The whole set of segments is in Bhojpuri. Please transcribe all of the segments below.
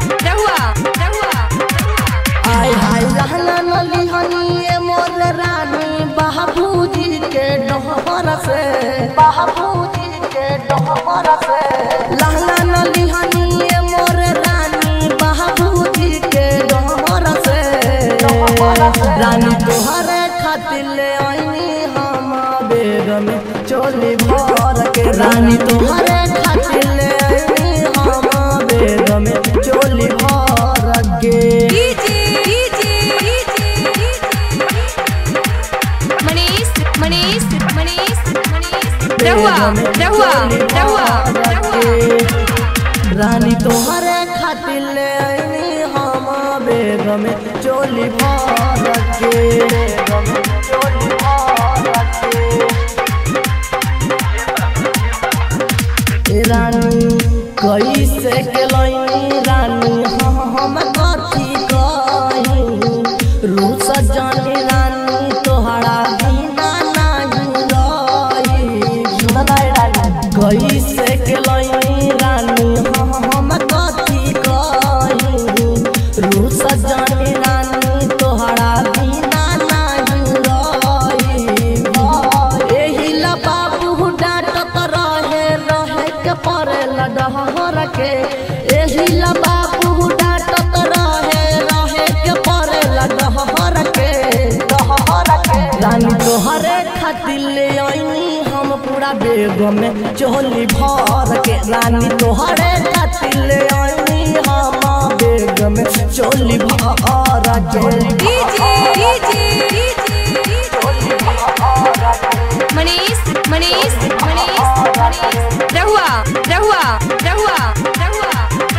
रहुआ रहुआ आय हाय लहना नली हनिए मोर रानी बाबूजी के डोहर से बाबूजी के डोहर से लहना नली हनिए मोर रानी बाबूजी के डोहर से रानी तोहरे खातिर ले आईनी हम बेग में चोली भर के रानी तोहरे खातिर ले आईनी हम बेग में चोली भर के डीजे डीजे मनीष मनीष मनीष मनीष रहुआ रहुआ रहुआ रहुआ रानी तोहरे खातिर ले आईनी हम बेग में चोली भर के बेग में चोली भर के रानी कैसे के लईनी रानी हम कथी कही रूस जानी रानी तोहरा बिना नहीं रही कैसे के लईनी रानी हम कथी कही रूस जानी रानी तोहरा बिना नहीं रही एही ला बाबू डांटत रहे रहे के परे लडहर के एही ला बाबू डांटत रहे रहे के परे लडहर के दहर के रानी तोहरे खातिर ले आईनी हम पूरा बेग में चोली भर के रानी तोहरे खातिर ले आईनी हम बेग में चोली भर के डीजे डीजे मनीष मनीष मनीष मनीष रहुआ रहुआ रहुआ रहुआ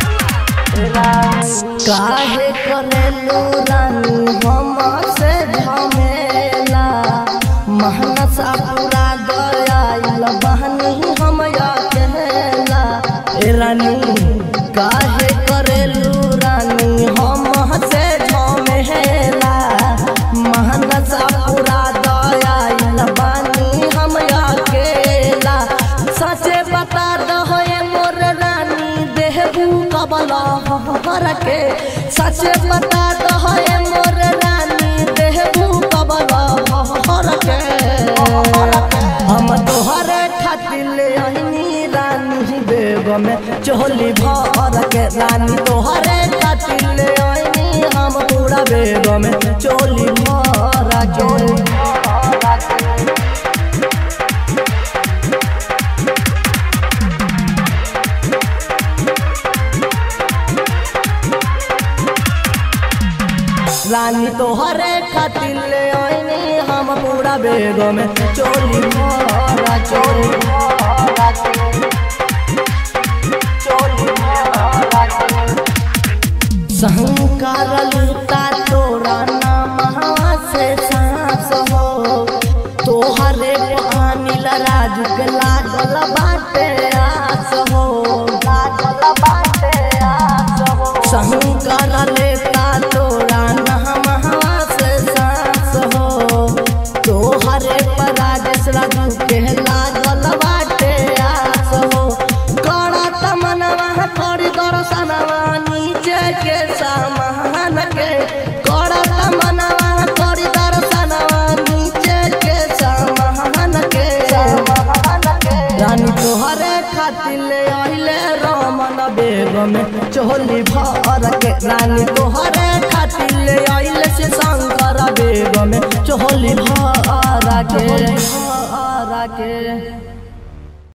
काहे करेलू रानी हम से झमेला महनसा पूरा गयाइल बहनी हम अकेला ए रानी काहे करेलू रानी हम से झमेला महनसा पूरा गयाइल बहनी हम अकेला सचे बता दहो ए मोर रानी देहबू कबला हर के सचे बता दहो ए मोर रानी देहबू कबला हर के हम तोहरे खातिर ले आईनी रानी बेग में चोली भर के रानी तोहरे खातिर ले आईनी हम पूरा बेग में चोली भर के रानी तोहरे खातिर ले आईनी हम पूरा बेग में चोली भरा चोली भरा चोली भरा सहंकार लूटा तोरा नाम से सांस हो तोहरे पानी राजू के लागल बाटे आस हो लागल बाटे आस हो सहंकार लेता तोरा नाम से सांस हो तोहरे पर राजेश राजू के लागल बाटे आस हो करत मनवा करी दर्शनवा नीचे के सामान के करत मनवा करी दर्शनवा नीचे के सामान के रानी तोहरे खातिर ले आइले रमन बेग में चोली भर के रानी तोहरे खातिर ले आइले से शंकर बेग में चोली भर के